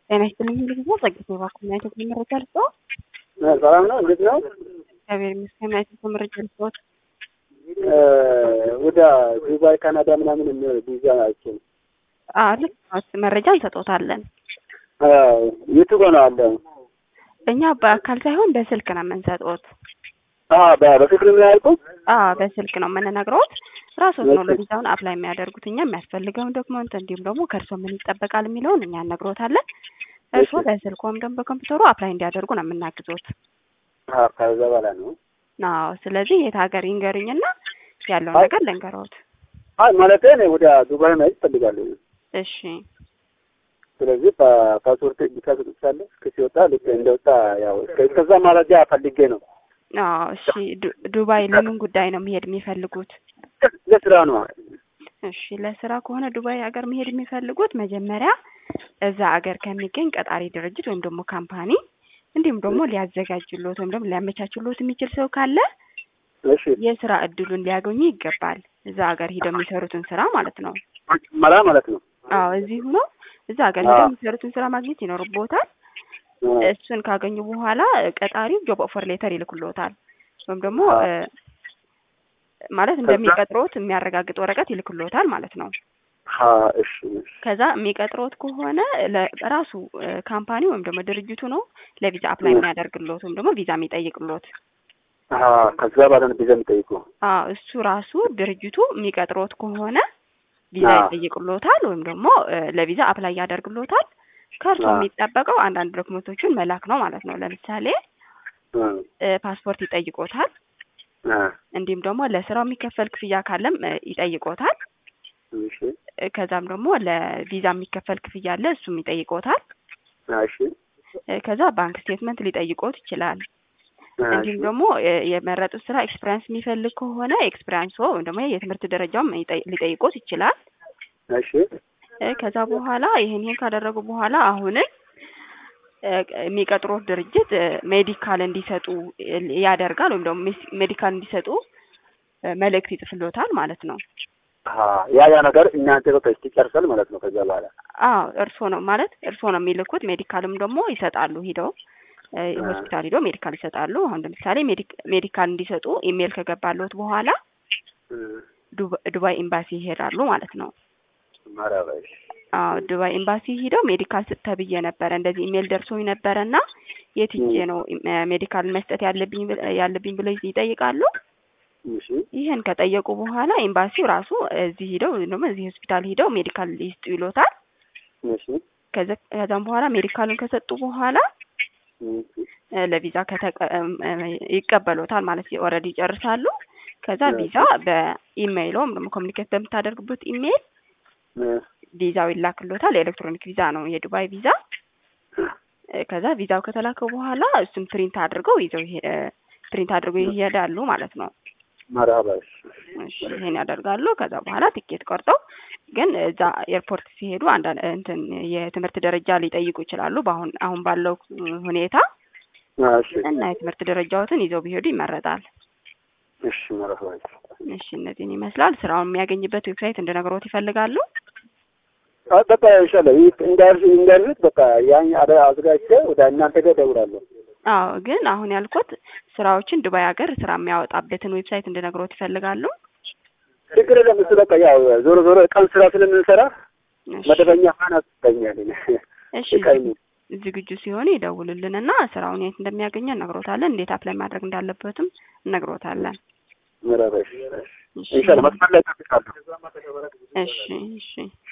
ጤና ይስጥልኝ ጊዜ ጸግቶ ባኩና ኢትዮጵያ መረጃ ልስጠው። ሰላም ነው። እንዴት ነው? እግዚአብሔር ይመስገን። ኢትዮጵያ መረጃ ልስጠዎት። ወደ ዱባይ፣ ካናዳ ምናምን የሚሆን ቪዛ ናቸው። ልክ መረጃ እንሰጦታለን። የቱ ጋ ነው አለ? እኛ በአካል ሳይሆን በስልክ ነው የምንሰጦት። በፍቅር ነው ያልኩት። በስልክ ነው የምንነግረውት። ራስዎት ነው ለቪዛውን አፕላይ የሚያደርጉት። እኛ የሚያስፈልገውን ዶክመንት እንዲሁም ደግሞ ከእርሶ ምን ይጠበቃል የሚለውን እኛ እነግሮታለን። እርስዎ በስልክ ወይም ደግሞ በኮምፒውተሩ አፕላይ እንዲያደርጉ ነው የምናግዞት። ከዛ በኋላ ነው። አዎ። ስለዚህ የት ሀገር ይንገሩኝና ያለውን ነገር ልንገረውት። አይ ማለት እኔ ወደ ዱባይ መሄድ እፈልጋለሁ። እሺ። ስለዚህ ፓስፖርት ብቻ ሰጥቻለሁ። ሲወጣ ልክ እንደወጣ ያው እስከዛ መረጃ ፈልጌ ነው። አዎ። እሺ። ዱባይ ለምን ጉዳይ ነው መሄድ የሚፈልጉት? ለስራ ነው። እሺ። ለስራ ከሆነ ዱባይ ሀገር መሄድ የሚፈልጉት መጀመሪያ እዛ ሀገር ከሚገኝ ቀጣሪ ድርጅት ወይም ደግሞ ካምፓኒ እንዲሁም ደግሞ ሊያዘጋጅሎት ወይም ደግሞ ሊያመቻችሎት የሚችል ሰው ካለ እሺ የስራ እድሉን ሊያገኙ ይገባል። እዛ ሀገር ሂደው የሚሰሩትን ስራ ማለት ነው። መላ ማለት ነው። አዎ እዚህ ሆኖ እዛ ሀገር ሂደው የሚሰሩትን ስራ ማግኘት ይኖርቦታል። እሱን ካገኙ በኋላ ቀጣሪው ጆብ ኦፈር ሌተር ይልክሎታል ወይም ደግሞ ማለት እንደሚቀጥሮት የሚያረጋግጥ ወረቀት ይልክሎታል ማለት ነው። እሺ ከዛ የሚቀጥሮት ከሆነ ራሱ ካምፓኒ ወይም ደግሞ ድርጅቱ ነው ለቪዛ አፕላይ የሚያደርግሎት ወይም ደግሞ ቪዛ የሚጠይቅሎት። ከዛ በኋላ ነው ቪዛ የሚጠይቁ። አዎ እሱ ራሱ ድርጅቱ የሚቀጥሮት ከሆነ ቪዛ ይጠይቅሎታል ወይም ደግሞ ለቪዛ አፕላይ ያደርግሎታል። ከእርሱ የሚጠበቀው አንዳንድ ዶክመንቶችን መላክ ነው ማለት ነው። ለምሳሌ ፓስፖርት ይጠይቆታል። እንዲሁም ደግሞ ለስራው የሚከፈል ክፍያ ካለም ይጠይቆታል። ከዛም ደግሞ ለቪዛ የሚከፈል ክፍያ አለ፣ እሱም ይጠይቆታል። እሺ ከዛ ባንክ ስቴትመንት ሊጠይቆት ይችላል። እንዲሁም ደግሞ የመረጡት ስራ ኤክስፒሪያንስ የሚፈልግ ከሆነ ኤክስፒሪያንስ ወይም ደግሞ የትምህርት ደረጃውም ሊጠይቆት ይችላል። እሺ ከዛ በኋላ ይህን ይህን ካደረጉ በኋላ አሁንም የሚቀጥሩት ድርጅት ሜዲካል እንዲሰጡ ያደርጋል ወይም ደግሞ ሜዲካል እንዲሰጡ መልእክት ይጽፍሎታል ማለት ነው። ያ ያ ነገር እናንተ በቃ ይጨርሳል ማለት ነው። ከዛ በኋላ አዎ እርስዎ ነው ማለት እርስዎ ነው የሚልኩት። ሜዲካልም ደግሞ ይሰጣሉ ሂደው ሆስፒታል ሂደው ሜዲካል ይሰጣሉ። አሁን ለምሳሌ ሜዲካል እንዲሰጡ ኢሜል ከገባለት በኋላ ዱባይ ኤምባሲ ይሄዳሉ ማለት ነው። አዎ ዱባይ ኤምባሲ ሂደው ሜዲካል ተብዬ ነበረ እንደዚህ ኢሜል ደርሶኝ ነበረ እና የት ሂጄ ነው ሜዲካል መስጠት ያለብኝ ያለብኝ ብለው ይጠይቃሉ። ይህን ከጠየቁ በኋላ ኤምባሲው ራሱ እዚህ ሂደው ደግሞ እዚህ ሆስፒታል ሂደው ሜዲካል ይስጡ ይሎታል። ከዛም በኋላ ሜዲካሉን ከሰጡ በኋላ ለቪዛ ይቀበሎታል ማለት ኦልሬዲ ይጨርሳሉ። ከዛ ቪዛ በኢሜይል ወይም ደግሞ ኮሚኒኬት በምታደርጉበት ኢሜይል ቪዛው ይላክሎታል። የኤሌክትሮኒክ ቪዛ ነው የዱባይ ቪዛ። ከዛ ቪዛው ከተላከው በኋላ እሱም ፕሪንት አድርገው ይዘው ፕሪንት አድርገው ይሄዳሉ ማለት ነው። እሺ ይሄን ያደርጋሉ። ከዛ በኋላ ቲኬት ቆርጠው ግን እዛ ኤርፖርት ሲሄዱ አንዳንድ እንትን የትምህርት ደረጃ ሊጠይቁ ይችላሉ። በአሁን አሁን ባለው ሁኔታ እና የትምህርት ደረጃዎትን ይዘው ቢሄዱ ይመረጣል። እሺ መረፋ እሺ እነዚህን ይመስላል። ስራውን የሚያገኝበት ዌብሳይት እንድነግሮት ይፈልጋሉ? በቃ ይሻላል። እንዳርሽ እንዳርሽ በቃ ያን አዘጋጅቼ ወደ እናንተ ጋር እደውላለሁ። አዎ ግን አሁን ያልኩት ስራዎችን ዱባይ ሀገር ስራ የሚያወጣበትን ዌብሳይት እንድነግሮት ይፈልጋሉ? ችግር የለም። እሱ በቃ ያው ዞሮ ዞሮ ቀን ስራ ስለምንሰራ መደበኛ ፋና ትገኛለን። እሺ ዝግጁ ሲሆኑ ይደውሉልንና ስራውን የት እንደሚያገኘ እነግሮታለን። እንዴት አፕላይ ማድረግ እንዳለበትም እነግሮታለን። ምረበሽ ኢንሻአላህ መስመር ላይ እጠብቃለሁ። እሺ እሺ